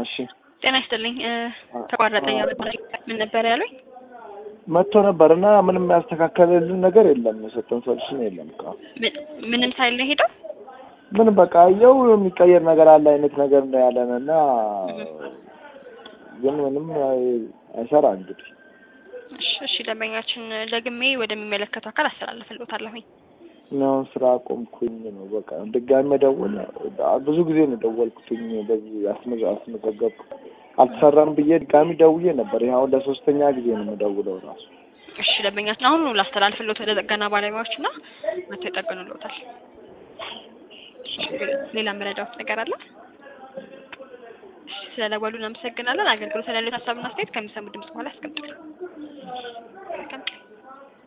እሺ ጤና ይስጥልኝ። እ ተቋረጠ ያመጣ ምን ነበር ያሉኝ? መጥቶ ነበር እና ምንም ያስተካከለልን ነገር የለም። የሰጠን ሶሉሽን የለም። እኮ ምን- ምንም ሳይል ነው ሄደው? ምን በቃ የው የሚቀየር ነገር አለ አይነት ነገር ነው ያለን እና ግን ምንም አይ- አይሰራ እንግዲህ እሺ እሺ፣ ደንበኛችን ደግሜ ወደሚመለከተው አካል አስተላልፍልዎታለሁኝ። እኔ አሁን ስራ አቆምኩኝ ነው በቃ ድጋሚ መደወል ብዙ ጊዜ ነው ደወልኩትኝ በዚህ አስመዘ አስመዘገብኩ አልተሰራም ብዬ ድጋሚ ደውዬ ነበር። ይሄ አሁን ለሶስተኛ ጊዜ ነው የምደውለው ራሱ እሺ፣ ደንበኛችን አሁን ላስተላልፍልዎት ወደ ጥገና ባለሙያዎች እና መጥተው ይጠግኑልዎታል። ሌላ መረዳዎት ነገር አለ? እሺ፣ ስለደወሉ እናመሰግናለን። አገልግሎት ላይ ያሉት ሀሳብና አስተያየት ከሚሰሙ ድምጽ በኋላ ያስቀምጡልን። መልካም ቀን።